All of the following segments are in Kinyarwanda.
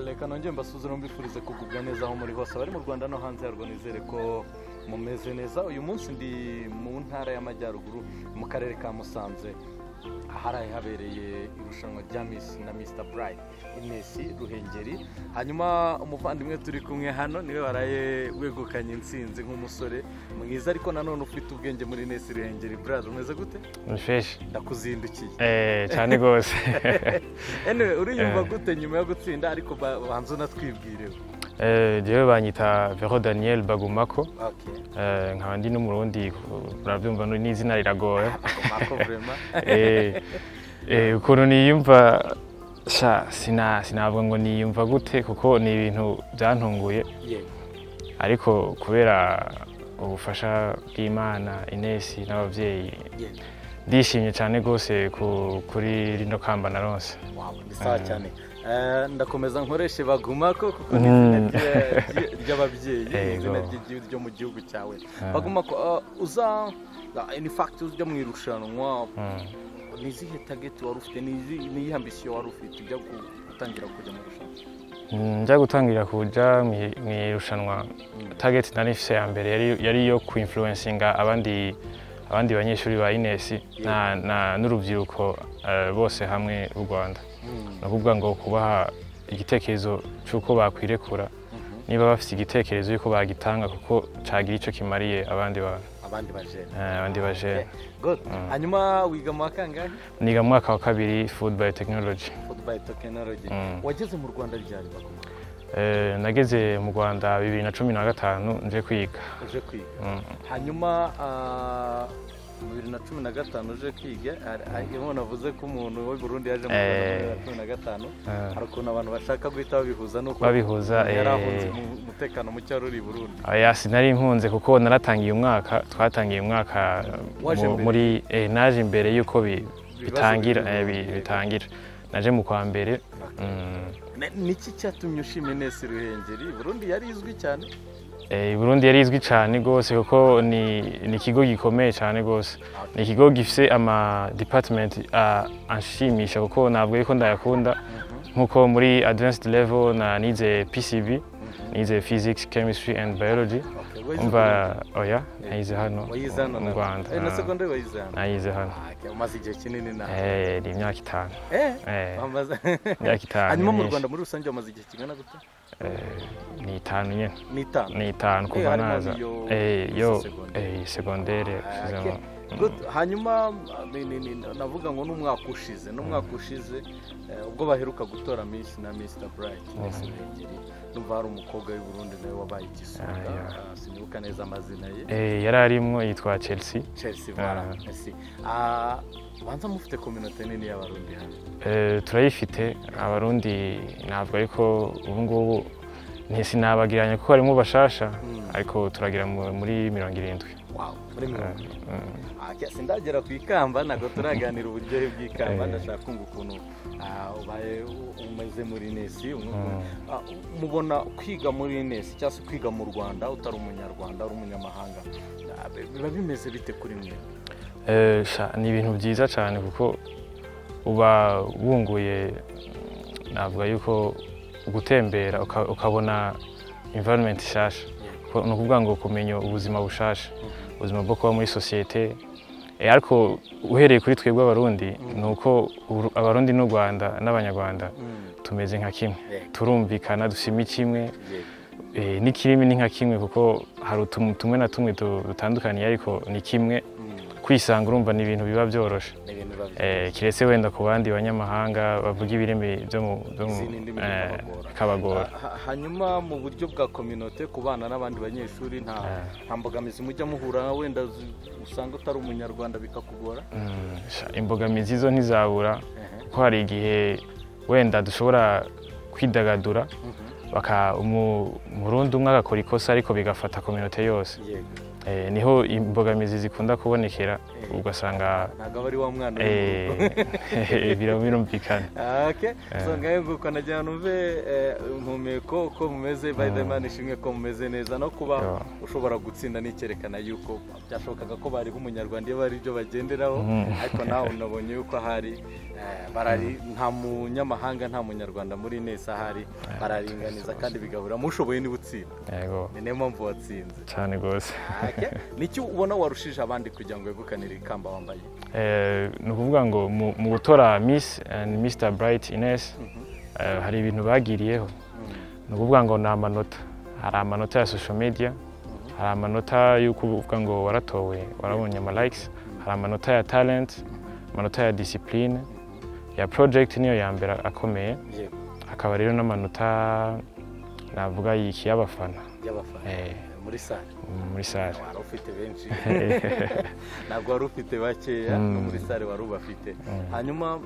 reka nongere mbasuze mbifurize kugubwa neza aho muri hose abari mu rwanda no hanze yarwo nizere ko mumeze neza uyu munsi ndi mu ntara y'amajyaruguru mu karere ka musanze ahari habereye irushanwa rya misi na misita burayiti inesi ruhengeri hanyuma umuvandimwe turi kumwe hano niwe waraye wegukanye insinzi nk'umusore mwiza ariko nanone ufite ubwenge muri inesi ruhengeri buraza umeze gute rufeshi ndakuzindukiye cyane rwose anyway uriyumva gute nyuma yo gutsinda ariko ba- banza unatwibwireho njyewe banyita vero daniel bagumako okay. Eh, nkaba ndi n'umurundi urabyumva ni- n'izina riragoye Marco vraiment Eh, eh, ukuntu niyumva sha sina sinavuga ngo niyumva gute kuko ni ibintu byantunguye yego ariko kubera ubufasha bw'imana inesi n'ababyeyi yego ndishimye cyane rwose ku- kuri rino kamba na ronse wawe ni sawa cyane Eh, ndakomeza nkoreshe baguma ko kuko ni izina Mm. rya- rya- ry'ababyeyi ni Yego. izina ry'igihugu ryo mu gihugu cyawe baguma ko eh, uza in fact ujya mu irushanwa ni izihe tageti wari ufite ni izi- ni iyihe ambisiyo wari ufite ujya gu- gutangira kujya mu irushanwa njya gutangira kujya mu- mu irushanwa target nari ifise ya mbere yari- yari iyo kuinfluencinga abandi abandi banyeshuri ba inesi na- na- n'urubyiruko eh, bose hamwe u rwanda ni ukuvuga ngo kubaha igitekerezo cy'uko bakwirekura Mhm. niba bafite igitekerezo y'uko bagitanga kuko cyagira icyo kimariye abandi bantu abandi bajene eh, abandi bajene good hanyuma wiga mu wa kangahe niga mu mwaka wa kabiri food biotechnology food by technology Mm. wageze mu rwanda ryari baguma Eh, nageze mu rwanda bibiri na cumi na gatanu nje kwiga uje kwiga Mm. hanyuma ah, bibiri na cumi na gatanu uje kwiga iyo navuze ko umuntu wo i burundi yaje mu Eh. rwanda muri bibiri na cumi na gatanu Eh. hari ukuntu abantu bashaka guhita babihuza n'uko Babihuza, yari eh. ahunze umu- umutekano muke wari uri i burundi Oya sinari impunze kuko naratangiye umwaka twatangiye umwaka Waje mu- mbere? muri eh, naje imbere y'uko bi- Ibibazo bitangira biri eh, mu- bi- yego. bitangira naje mu kwa mbere mm, Ne- niki cyatumye ushima inesi ruhengeri i burundi yari izwi cyane eh, i Burundi yari izwi cyane rwose kuko ni ni ikigo gikomeye cyane rwose ni ikigo gifite ama department ah, anshimisha kuko ntabwo ariko ndayakunda nk'uko muri advanced level na nize PCB nize physics chemistry and biology Okay, wayize umva Burundi? oya nayize hano wayize hano mu nawe? Rwanda Eh, na ah. segonderi wayize hano nayize hano Ah, okay, umaze igihe kinini nawe Eh, ni imyaka itanu Eh, Eh, wamaze- imyaka itanu hanyuma mu nyinshi. rwanda muri rusange wamaze igihe kingana gute Eh, ni itanu nyine ni itanu ni itanu Eh, kuva harimo naza n'iyo- Eh, izo yo segonderi. eh, segondere Ah, usizemo. okay. Good. hanyuma ni- ni- ni- navuga ngo n'umwaka ushize n'umwaka ushize eh, ubwo baheruka gutora miss na mr bright Miss Ruhengeri numva hari umukobwa w'i Burundi nawe wabaye igisonga Ah, Ah, sinibuka neza amazina ye Eh, yari arimo yitwa chelsea chelsea voilà, Ah. merci. Ah, banza mufite kominote nini y'abarundi hano Eh, turayifite abarundi ntabwo ariko ubu ngubu ntisinabagiranye kuko harimo bashasha ariko turagira mu- muri mirongo irindwi wow muri mirongo ine. Ah, okay, sindagera ku ikamba ntabwo turaganira uburyohe bw'ikamba Eh. ndashaka kumva ukuntu ah, ubaye u- umeze muri nesi umwe- Ah, mubona kwiga muri nesi cyangwa se kwiga mu rwanda utari umunyarwanda uri umunyamahanga ah, bi- biba bimeze bite kuri mwe Eh, sha, ni ibintu byiza cyane kuko uba wunguye navuga yuko gutembera uka- ukabona environment nshasha Ko- ni ukuvuga ngo kumenya ubuzima bushasha ubuzima bwo kuba muri sosiyete Eh, ariko uhereye kuri twebwe abarundi ni uko Uru- abarundi n'u rwanda n'abanyarwanda tumeze nka kimwe Yego. turumvikana dusima kimwe Yego. Eh, n'ikirimi ni nka kimwe kuko hari utuntu tumwe na tumwe du- dutandukaniye ariko ni kimwe Mm, kwisanga urumva ni ibintu biba byoroshe ni ibintu biba byiza. Eh, kiretse wenda ku bandi banyamahanga bavuga ibirimi byo mu byo mu- Izindi ndimi eh, bikabagora. bikabagora Ha- ha- hanyuma mu buryo bwa kominote ku bana n'abandi banyeshuri nta nta mbogamizi mujya muhura wenda z- usanga utari umunyarwanda bikakugora Mm, sha, imbogamizi zo ntizabura Ehe. kuko hari igihe wenda dushobora kwidagadura baka umu- umurundi umwe agakora ikosa ariko bigafata kominote yose yego Eh, niho imbogamizi zikunda kubonekera Eh. ugasanga ntabwo aba ari wa mwana uri mu rugo eh, bira- birumvikana ake usanga yeguka najya numve impumeko uko mumeze by the man ishimwe ko mumeze neza no kuba Yo. ushobora gutsinda n'icyerekana yuko byashobokaga ko bariho umunyarwanda iyo bari byo bagenderaho Mm. ariko nawe unabonye yuko ahari eh, barari nta munyamahanga nta munyarwanda muri neza ahari bararinganiza kandi bigahura mushoboye niba utsinda yego ni nayo mpamvu watsinze cyane rwose Ake, niki ubona warushije abandi kugira ngo wegukanire ikamba wambaye Eh, ni ukuvuga ngo mu mu gutora miss and mr bright ines eh, hari ibintu bagiriyeho ni ukuvuga ngo ni amanota hari amanota ya social media hari amanota y'uko uvuga ngo waratowe warabonye ama likes hari amanota ya talent amanota ya discipline ya project niyo ya mbere akomeye yego hakaba rero n'amanota navuga yiki y'abafana y'abafana eh, muri sare muri sare wari ufite benshi ntabwo wari ufite bakeya Mm. no muri sare wari ubafite hanyuma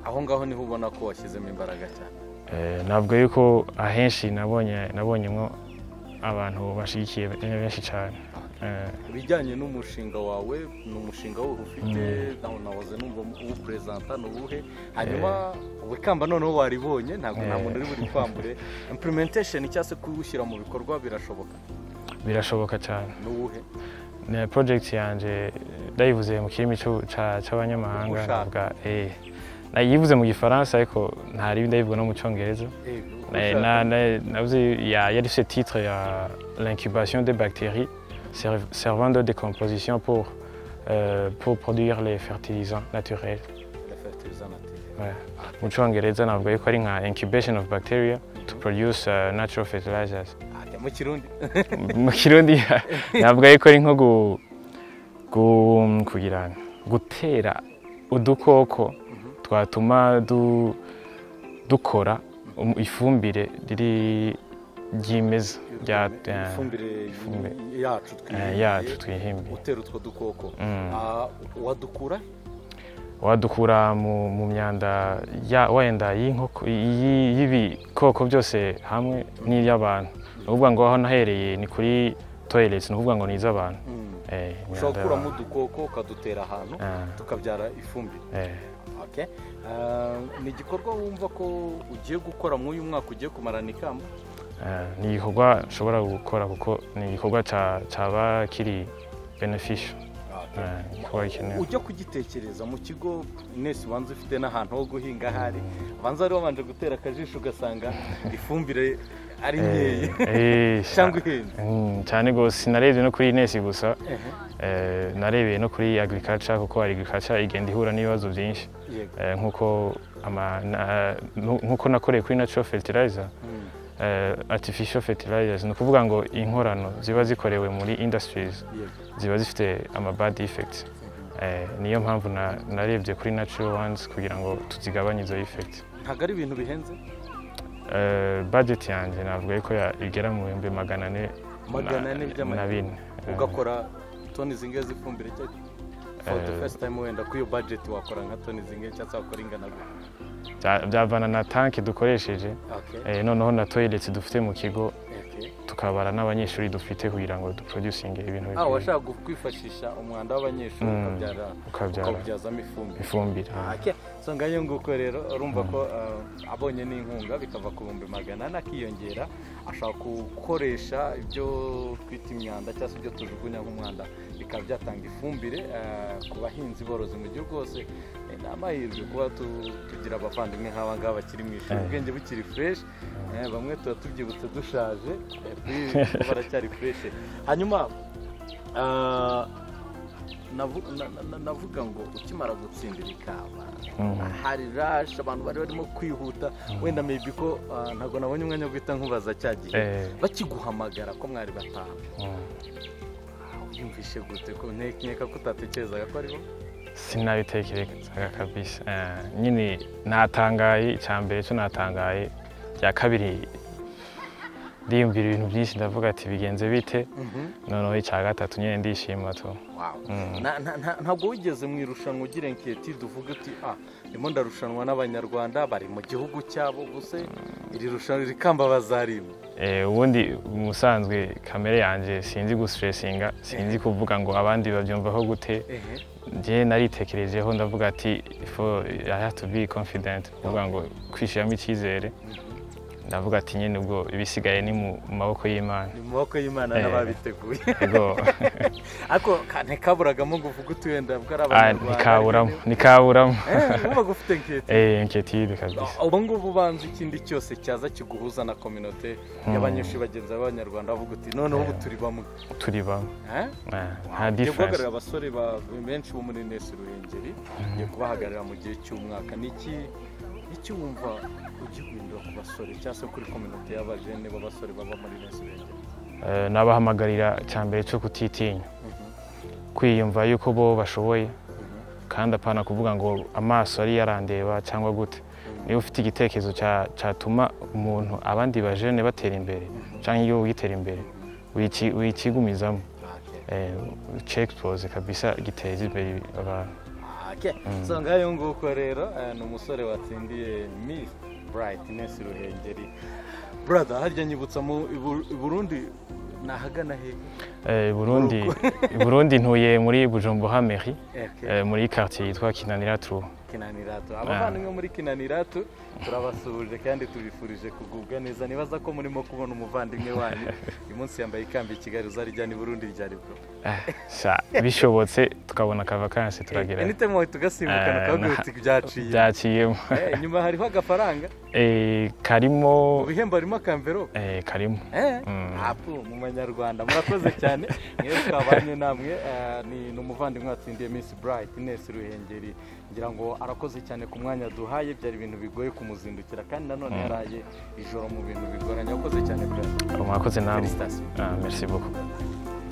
aho ngaho niho ubona ko washyizemo imbaraga cyane Eh, navuga yuko ahenshi nabonye nabonyemo abantu bashigikiye benshi cyane Eh, ibijyanye n'umushinga wawe ni umushinga wuhe ufite nawe nahoze numva uwuperezanta ni uwuhe hanyuma ubu ikamba noneho waribonye ntabwo nta Eh. muntu uri buri kwambure implementation cyangwa se kuwushyira mu bikorwa birashoboka birashoboka cyane ni uwuhe ni project yanjye ndayivuze mu kirimi cy'u- cya- cy'abanyamahanga Ushaka. navuga eh nayivuze mu gifaransa ariko ntari ndayivuga no mu cyongereza Yego, uko Na- ushaka. na- na- navuze ya- yari ifite titre ya l'incubation des bactéries serv- servant de décomposition pour euh, pour produire les fertilisants naturels Refertilizer native. Ouais. mu cyongereza navuga yuko ari nka incubation of bacteria to produce uh, natural fertilizers Ate, mu kirundi mu kirundi navuga yuko ari nko gu- gu- kugira gutera udukoko twatuma du- dukora um- ifumbire riri ryimeza rya- rya- ifumbire ifumbire. yacu eh, twihimbiye yacu twihimbiye utera utwo dukoko Mm. Ah, wadukura wadukura mu, mu myanda ya- wenda y'inkoko- y'i- y'ibikoko byose hamwe n'iby'abantu ni ukuvuga ngo aho nahereye ni kuri toilets ni ukuvuga ngo ni iz'abantu Mm. Eh, ushobora imyanda gukuramo y'abantu. udukoko ukadutera ahantu Ah, tukabyara ifumbire eh. Okay. Ah, ni igikorwa wumva ko ugiye gukora muri uyu mwaka ugiye kumarana ikamba Eh, ni igikorwa nshobora gukora kuko ni igikorwa ca- caba kiri benefisho Okay. igikorwa gikenewe ujya kugitekereza mu kigo mwese ubanza ufite n'ahantu ho guhinga ahari banza wari wabanje gutera akajisho ugasanga ifumbire ari nkeya Eh, eh, cyangwa ihenze Mm, cyane rwose sinarebye no kuri inesi gusa Ehe. eh, narebeye no kuri agriculture kuko agriculture igenda ihura n'ibibazo byinshi yego Eh, nk'uko ama- na- nu- nk'uko nakoreye kuri natural fertilizer Mm. eh, artificial fertilizers ni ukuvuga ngo inkorano ziba zikorewe muri industries yego ziba zifite ama bad effects Eh, niyo mpamvu na- narebye kuri natural ones kugira ngo tuzigabanye izo effect ntabwo ari ibintu bihenze Eh, budget yanjye navuga yuko ya- igera mu bihumbi magana ane na- Magana ane by'amanyarwanda. na bine Eh, ugakora toni zingahe z'ifumbire cyangwa for the first time wenda kuri iyo budget wakora nka toni zingahe cyangwa se wakora ingana gute bya- byavana na tanki dukoresheje Okay, eh, noneho na toilets dufite mu kigo okay. tukabara n'abanyeshuri dufite kugira ngo duproducinge ibintu ah bikwiye, washaka gu- kwifashisha umwanda w'abanyeshuri Mm. ukabyara ukabyara ukawubyazamo ifumbire ifumbire ake so ngayo nguko rero urumva ko ah, abonye n'inkunga bikava ku bihumbi magana ane akiyongera ashaka gukoresha ibyo twita imyanda cyangwa se ibyo tujugunya nk'umwanda bikaba byatanga ifumbire ah, ku bahinzi borozi mu gihugu hose Eh, ni amahirwe kuba tu- tugira abavandimwe nk'aba ngaba bakiri mu ishuri Eh. ubwenge bukiri fureshi Eh, bamwe tuba tubyibutse dushaje eh, kuri- kuko baracyari fureshi hanyuma ah, navu- na- na- na- navuga ngo ukimara gutsindira ikamba Mhm. hari rashi abantu bari barimo kwihuta wenda maybe ko ah, ntabwo nabonye umwanya wo guhita nkubaza cya gihe Eh, bakiguhamagara ko mwari batanu mm. yumvishe gute ko nte- nkeka ko utatekerezaga ko aribo sinabitekerezaga kabisa Eh, nyine natangaye icya mbere cyo natangaye icya kabiri ndiyumvira ibintu byinshi ndavuga ati bigenze bite noneho icya gatatu nyine ndishima tu Wow. Mm. Na- na- na- ntabwo wigeze mu irushanwa ugira inketi tuvuge uti ah ndimo ndarushanwa n'abanyarwanda bari mu gihugu cyabo gusa iri rushanwa rikamba bazarimwe Eh, ubundi musanzwe kamere yanjye sinzi gusitresinga sinzi kuvuga ngo abandi babyumvaho gute ehe njye naritekerejeho ndavuga ati "Fo- I have to be confident kuvuga ngo kwishyiramo icyizere ndavuga ati nyine ubwo ibisigaye ni mu mu maboko y'imana ni mu maboko y'imana Eh. n'ababiteguye Ego. ariko ka- ntikaburagamo ngo uvuge uti wenda bwari Ah, abanyarwanda nikaburamo nikaburamo uba gufite nketi Eh, inquiétude kabisa ubu ngubu ubanza ikindi cyose cyaza kiguhuza na kominote y'abanyeshuri bagenzi b'abanyarwanda bavuga uti noneho ubu turi bamwe turi bamwe Eh? Ah, nta Ngiye difference guhagararira abasore ba- benshi bo muri nesi ruhengeri ngiye kubahagararira mu gihe cy'umwaka ni iki iki wumva ugihindura ku basore cyangwa se kuri kominote y'abajene b'abasore baba muri nesi ruhengeri Eh, nabahamagarira cya mbere cyo kutitinya kwiyumva yuko bo bashoboye kandi apana kuvuga ngo amaso ari yarandeba cyangwa gute niba ufite igitekerezo cya- cyatuma umuntu abandi bajene batera imbere cyangwa igihugu gitera imbere wici- wikigumizamo Eh, cekitoze kabisa giteza imbere abantu Okay. So ngayo nguko rero eh, ni umusore watsindiye Miss Brightness Ruhengeri. Brother, harya nyibutsa mu i Bur- i Burundi nahagana he? Eh, i burundi i burundi ntuye muri bujumbura meri Okay. eh, muri quartier yitwa kinanira turu Kinaniratu. Abavandimwe muri Kinaniratu turabasuhuje kandi tubifurije kugubwa neza. Nibaza ko murimo kubona umuvandimwe wanyu. Uyu munsi yambaye ikamba i Kigali uzarijyana i Burundi ryari bwo. Sa, bishobotse tukabona akavakansi turagera Anytime wawe tugasimbukana Eh, ukabwira na- uti byaciye. byaciyemo Eh, Inyuma hariho agafaranga. Eh, Mu karimo bihembo harimo akamverope. eh, karimo Eh, Mm. hapu mu banyarwanda murakoze cyane mwe twabanye namwe eh, ni ni umuvandimwe watsindiye Miss Bright Ines Ruhengeri ngira ngo arakoze cyane ku mwanya duhaye byari ibintu bigoye kumuzindukira kandi nanone yaraye ijoro mu bintu bigoranye akoze cyane pe mwakoze namwe felicitations Ah, merci beaucoup